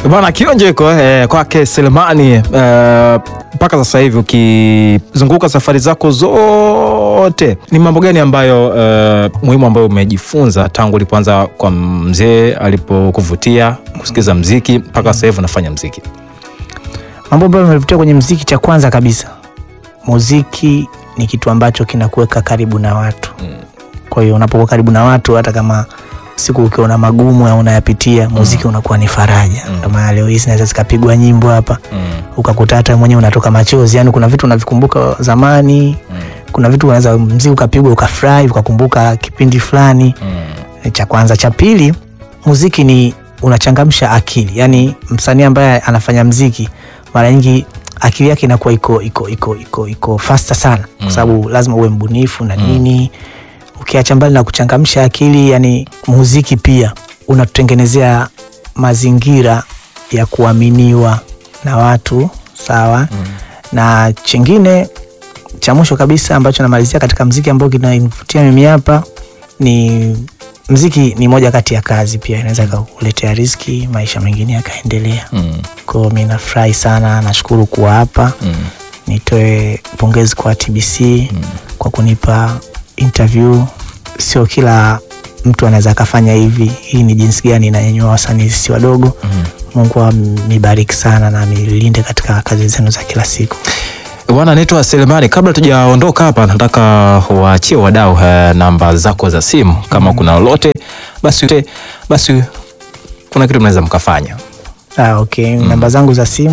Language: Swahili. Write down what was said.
Bwana Kionje iko eh, kwake Selemani eh, mpaka sasa hivi ukizunguka safari zako zote, ni mambo gani ambayo eh, muhimu ambayo umejifunza tangu ulipoanza kwa mzee alipokuvutia kusikiza mziki mpaka sasa hivi unafanya mziki? Mambo ambayo yamevutia kwenye mziki, cha kwanza kabisa, muziki ni kitu ambacho kinakuweka karibu na watu. Kwa hiyo unapokuwa karibu na watu, hata kama siku ukiwa na magumu au unayapitia, muziki unakuwa ni faraja. Kama leo hii zinaweza zikapigwa nyimbo hapa ukakuta hata mwenyewe unatoka machozi, yani kuna vitu unavikumbuka zamani, kuna vitu unaweza mziki ukapigwa ukafurahi ukakumbuka kipindi fulani. Cha kwanza. Cha pili, muziki ni unachangamsha akili, yani msanii ambaye anafanya mziki mara nyingi akili yake inakuwa iko iko iko iko iko faster sana, kwa sababu lazima uwe mbunifu na nini. Ukiacha mbali na kuchangamsha akili, yani muziki pia unatutengenezea mazingira ya kuaminiwa na watu sawa. Na chingine cha mwisho kabisa ambacho namalizia katika mziki ambao kinanivutia mimi hapa ni mziki ni moja kati ya kazi pia inaweza kukuletea riziki, maisha mengine yakaendelea. Kwa hiyo mi nafurahi sana, nashukuru kuwa hapa. Nitoe pongezi kwa TBC kwa kunipa interview. Sio kila mtu anaweza akafanya hivi. Hii ni jinsi gani inanyanyua wasanii sisi wadogo. Mungu amibariki sana na amilinde katika kazi zenu za kila siku. Bwana, naitwa Selemani. Kabla tujaondoka hapa, nataka waachie wadau eh, namba zako za simu kama kuna lolote basi, basi kuna kitu mnaweza mkafanya. Ah, okay. Namba zangu za simu